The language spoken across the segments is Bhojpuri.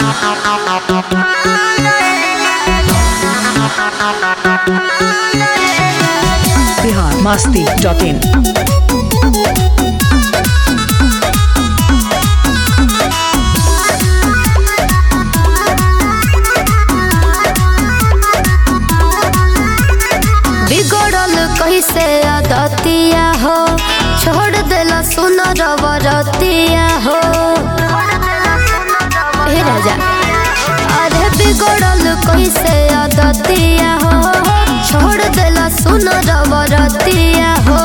बिहार मस्ती डॉट इन बिगड़ल कैसे आदतिया हो छोड़ देला सुनर बरतिया हो हे राजा अरे बिगड़ल कैसे आदतिया हो छोड़ देला सुनर बरतिया हो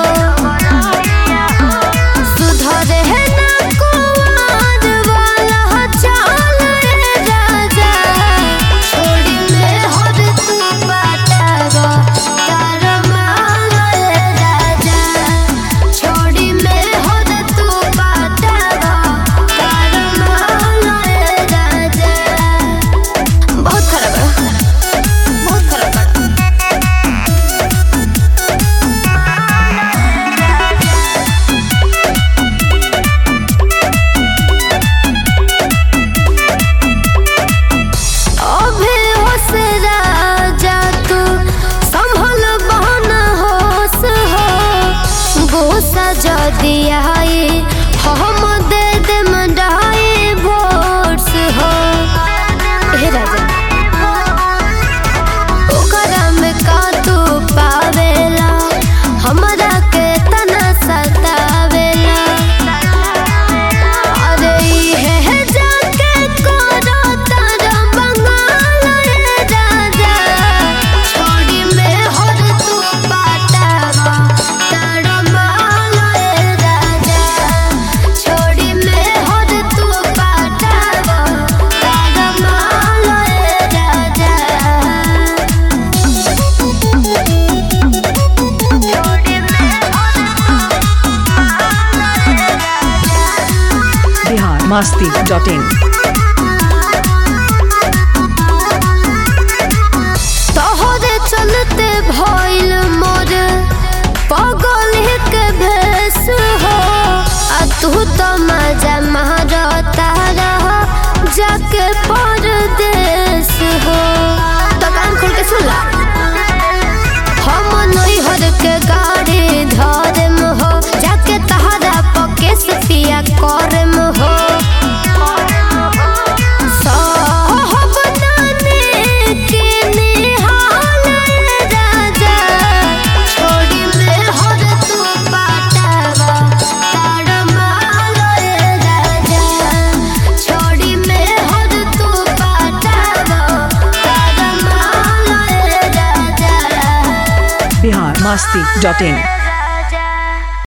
सुधरे है ना कुंवर वाला चाल रे राजा छोड़ी में हर तू बाटावा तार माल रे राजा छोड़ी में हर तू बाटावा तार माल रे राजा बहुत खराब है बहुत खराब है अभे होश राजा तू संभल बहन होश हो गोसा जदी आई हम दे दे मंडाई भोर्स हो हे राजा ओकरा में का तू पावेला हमरा के तना सतावेला अरे इहे है जाके करो तारा बंगाल रे राजा छोड़ी में हर तू बाटावा तारा माल रे राजा छोड़ी में हर तू बाटावा तारा माल रे राजा बिहार मस्ती डॉट इन तोहरे चलते भइल मोर पगल के भेस हो आ तू तो मजा मारता रह जाके परदेस हो तो कान खोल के सुन ला हम नैहर के गाड़ी धरम हो जाके तहरा पकेस पिया करम हो बिहार मस्ती डॉट इन